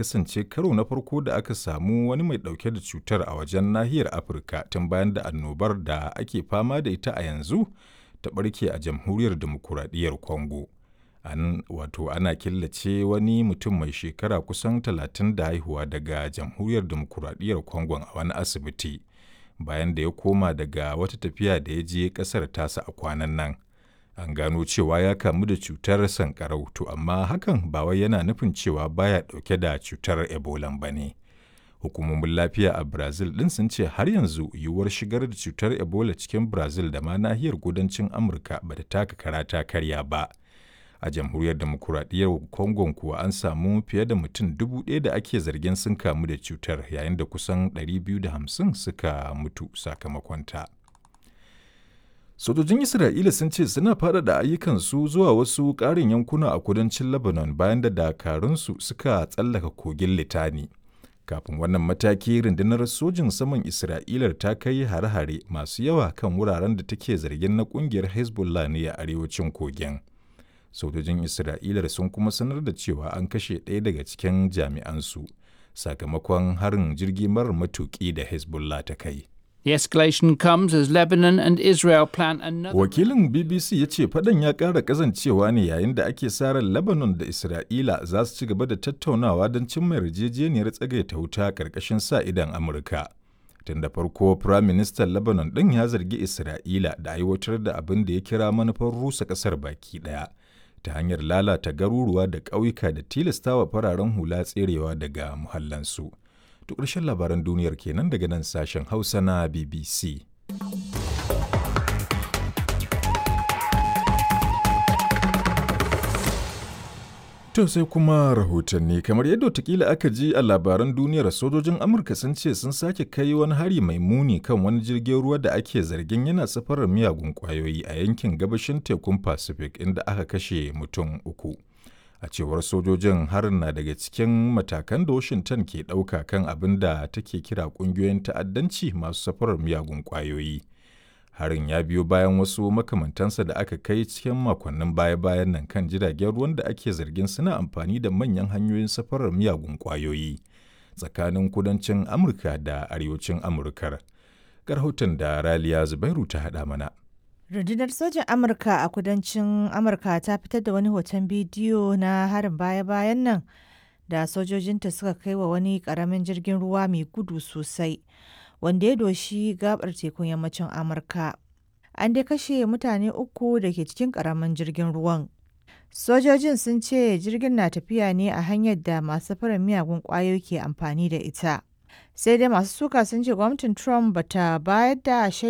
kasance karo na farko da aka samu wani mai ɗauke da cutar a wajen nahiyar Afirka tun bayan da annobar da ake fama da ita a yanzu ta ɓarke a jamhuriyar demokuraɗiyyar Congo. An wato ana killace wani mutum mai shekara kusan talatin da haihuwa daga jamhuriyar demokuraɗiyyar Congo a wani asibiti bayan da ya koma daga wata tafiya da ya je ƙasar tasa a kwanan nan. An gano cewa ya kamu da cutar sankarau to amma hakan ba wai yana nufin cewa baya ɗauke da cutar Ebola ba ne. Hukumomin lafiya a Brazil ɗin sun ce har yanzu yiwuwar shigar da cutar Ebola cikin Brazil da ma nahiyar kudancin Amurka ba ta taka kara ta karya ba. A jamhuriyar demokuraɗiyyar Congo kuwa an samu fiye da mutum dubu ɗaya da ake zargin sun kamu da cutar yayin da kusan 250 suka mutu sakamakonta. Sojojin Isra'ila sun ce suna faɗaɗa ayyukansu zuwa wasu ƙarin yankuna a kudancin Lebanon bayan da dakarunsu suka tsallaka kogin Litani. Kafin wannan mataki rundunar sojin saman Isra'ila ta kai hare-hare masu yawa kan wuraren da take zargin na ƙungiyar Hezbollah ne a arewacin kogin. Sojojin Isra'ila sun kuma sanar da cewa an kashe ɗaya daga cikin jami'ansu sakamakon harin jirgi marar matuƙi da Hezbollah ta kai. The escalation comes as Lebanon and Israel plan another. Wakilin BBC ya ce fadan ya ƙara ƙazancewa ne yayin da ake sa ran Lebanon da Isra'ila za su ci gaba da tattaunawa don cimma yarjejeniyar tsagaita wuta ƙarƙashin sa idan Amurka. Tun da farko, Firayim Ministan Lebanon ɗin ya zargi Isra'ila da aiwatar da abin da ya kira manufar rusa ƙasar baki ɗaya ta hanyar lalata garuruwa da ƙauyuka da tilastawa fararen hula tserewa daga muhallansu. To ƙarshen labaran duniyar kenan daga nan sashen Hausa na BBC. To sai kuma rahotanni kamar yadda watakila aka ji a labaran duniyar sojojin Amurka sun ce sun sake kai wani hari mai muni kan wani jirgin ruwa da ake zargin yana safarar miyagun kwayoyi a yankin gabashin tekun Pacific inda aka kashe mutum uku. a cewar sojojin harin na daga cikin matakan da washington ke ɗauka kan abin da take kira ƙungiyoyin ta'addanci masu safarar miyagun ƙwayoyi harin ya biyo bayan wasu makamantansa da aka kai cikin makonnin baya-bayan nan kan jiragen ruwan da ake zargin suna amfani da manyan hanyoyin safarar miyagun ƙwayoyi tsakanin kudancin amurka da arewacin amurkar rahoton da raliya zubairu ta haɗa mana Rundunar sojan Amurka a kudancin Amurka ta fitar da wani hoton bidiyo na harin baya-bayan nan da sojojinta suka kai wa wani karamin jirgin ruwa mai gudu sosai wanda ya doshi gabar tekun yammacin Amurka. An dai kashe mutane uku da ke cikin karamin jirgin ruwan. Sojojin sun ce jirgin na tafiya ne a hanyar da masu fara miyagun kwayoyi ke amfani da ita. Sai dai masu suka sun ce gwamnatin Trump bata bayar da